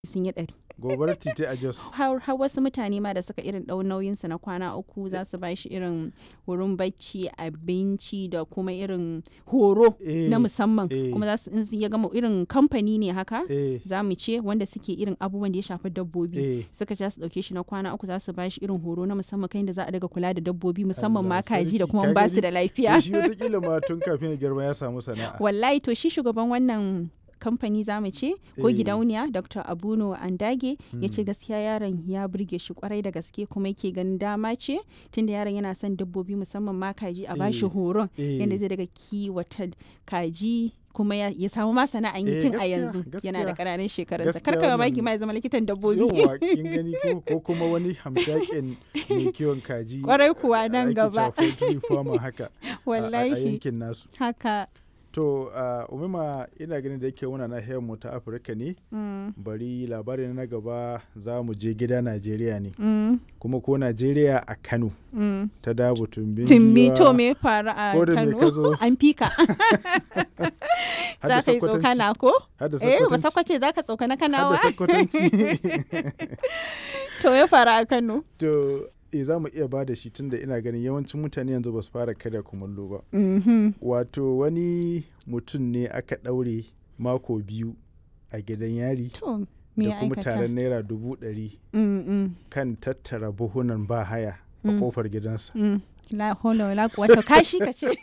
sun yi ɗari. gobarar titi a jos har har wasu mutane ma da suka irin ɗau nauyinsa na kwana uku za su bashi irin wurin bacci abinci da kuma irin horo Eh, na musamman eh. kuma za su in ya gama irin kamfani ne haka eh za mu ce wanda suke irin abubuwan da ya shafi dabbobi eh suka ja su dauke shi na kwana uku za su bashi irin horo na musamman kan da za a daga kula da dabbobi musamman ma Allah kaji da sarki, kuma ka ba su gani? da lafiya shi watakila ma tun kafin ya girma ya samu sana'a wallahi to shi shugaban wannan kamfani za mu ce ko Eh. gidauniya dr abuno andage ya ce gaskiya yaron ya burge shi kwarai da gaske kuma yake ganin dama ce tunda yaron yana son dabbobi musamman ma kaji a bashi Eh. horon Eh. yadda zai daga kiwata kaji kuma ya, ya samu ma sana'an yi Eh, tun a gaskiya, yanzu yana da gaskiya. ƙananan shekarunsa Gaskiya karka mamaki wannan- ma ya zama likitan dabbobi yauwa kin gani ko ko kuma wani hamshakin mai kiwon kaji Kwarai kuwa nan ake gaba. cewa poultry farmer haka a- a- a wallahi yankin nasu haka to uh, umima ina ganin da yake muna nahiyar mu ta afirka ne mm, bari labarin na gaba za mu je gida najeriya ne mm, kuma ko najeriya a kano mm. ta dabu tumbin tumbi giwa, to me faru a ko da me ka kano zo an fika har da za ka yi Sokotanci, tsokana ko har da eh ba Sokotanci, sakwace za ka tsokana har kanawa da sakwatanci to ya faru a kano to e za mu iya ba da shi tunda ina ganin yawancin mutane yanzu ba su fara karya kumallo ba Mhm. wato wani mutum ne aka ɗaure mako biyu a gidan yari to me da ya kuma aikata taron naira dubu ɗari Mm, mm, kan tattara buhunan ba haya a Mm. kofar gidansa mm. la hawla wala quwwata kashi ka ce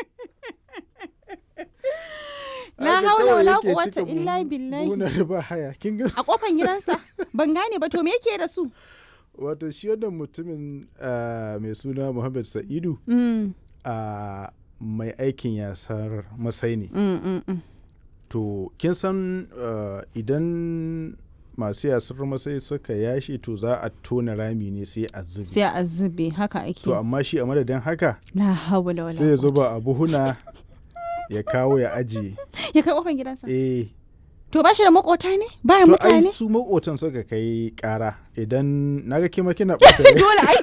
la Haka hawla kawai wala yake quwwata cika illa buhu- billahi buhunan ba haya kin ga a kofan gidansa ban gane ba to me yake da su wato shi wannan mutumin ah, mai suna Muhammad Sa'idu Mm, a mai aikin yasar masai ne mm, mm, mm. to kin san ah, idan masu yasar masai suka yashi to za a tona rami ne sai a zubi sai a zube haka ake to amma shi a madadin haka la hawla wala sai ya quwwata. zuba a buhuna ya kawo ya ajiye ya kai kofan gidansa eh to ba shi da makota ne baya to ai mutane su makotan suka kai kara idan naga kima kina ɓata rai. dole ai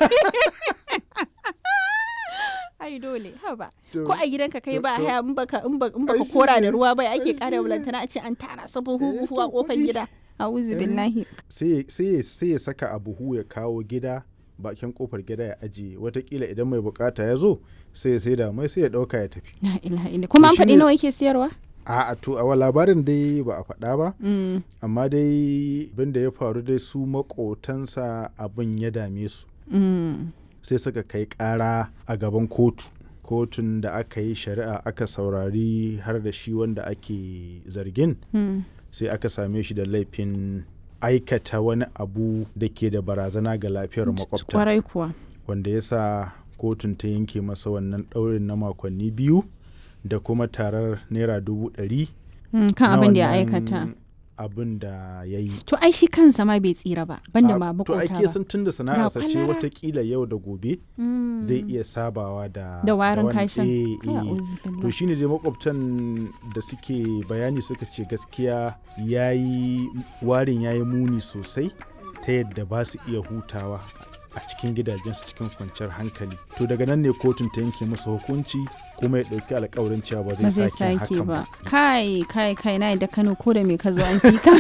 ai dole haba To- ko a gidanka kai to- ba to- haya in baka in ba- in baka Ai shi kora da ne. ruwa bai Ai ake shi kara ne. bulantana a ce an tara su buhu Eh, buhu a to kofar kuɗi. gida a'udhu Eh. billahi sai ya- sai ya- sai ya saka a buhu ya kawo gida bakin kofar gida ya ajiye watakila idan mai bukata ya zo sai ya saida mai sai ya dauka ya tafi la ilaha illa kuma an To faɗi shine- nawa yake siyarwa a a to a labarin dai ba a faɗa ba Mm, amma dai abin da ya faru dai su makotansa abin ya dame su mm, sai suka kai ƙara a gaban kotu kotun da aka yi shari'a aka saurari har da shi wanda ake zargin mm. sai aka same shi da laifin aikata wani abu da ke da barazana ga lafiyar makwabta kwarai kuwa wanda ya sa kotun ta yanke masa wannan ɗaurin na makonni biyu da kuma tarar naira dubu ɗari Mm, kan na abin da ya wannan aikata abin da ya yi to ai shi kansa ma bai tsira ba banda A- ma to makota ake ba san tun da sana'arsa ce kwalara. watakila yau da gobe Mm. zai iya sabawa da da warin wannan- kashin eh, eh. A'udhu to billahi. shine dai makwabtan da suke bayani suka ce gaskiya yayi warin yayi muni sosai ta yadda ba su iya hutawa a cikin gidajensu cikin kwanciyar hankali to daga nan ne kotun ta yanke masa hukunci kuma ya ɗauki alkawarin cewa ba ba zai zai sake sake hakan ba ba kai kai kai na da kano ko da me ka zo an fi ka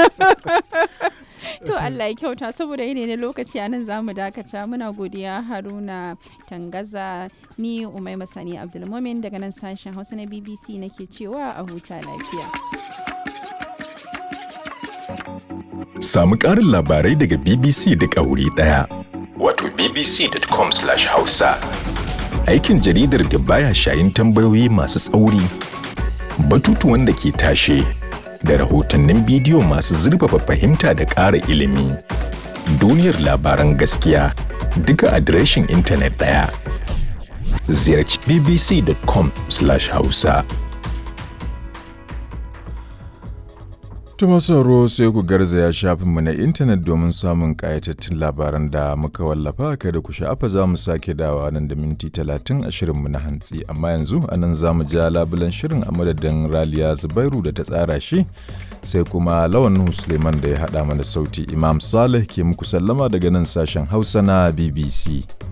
to Allah ya kyauta saboda yanayi na lokaci a nan za mu dakata muna godiya haruna tangaza ni umai masani abdulmumin daga nan sashen hausa na bbc nake cewa a huta lafiya Samu ƙarin labarai daga BBC duk a wuri ɗaya. Wato bbc.com/hausa. Aikin jaridar da baya shayin tambayoyi masu tsauri, batutuwan da ke tashe, da rahotannin bidiyo masu zurfafa fahimta da ƙara ilimi. Duniyar labaran gaskiya duka adireshin intanet ɗaya. Ziyarci bbc.com/hausa. Tuma sauro sai ku garzaya shafinmu na intanet domin samun ƙayatattun labaran da muka wallafa kada ku sha'afa za mu sake dawa nan da minti talatin a shirinmu na hantsi amma yanzu a nan za mu ja labulan shirin a madadin raliya zubairu da ta tsara shi sai kuma lawan Nuhu suleiman da ya haɗa mana sauti imam salih ke muku sallama daga nan sashen hausa na bbc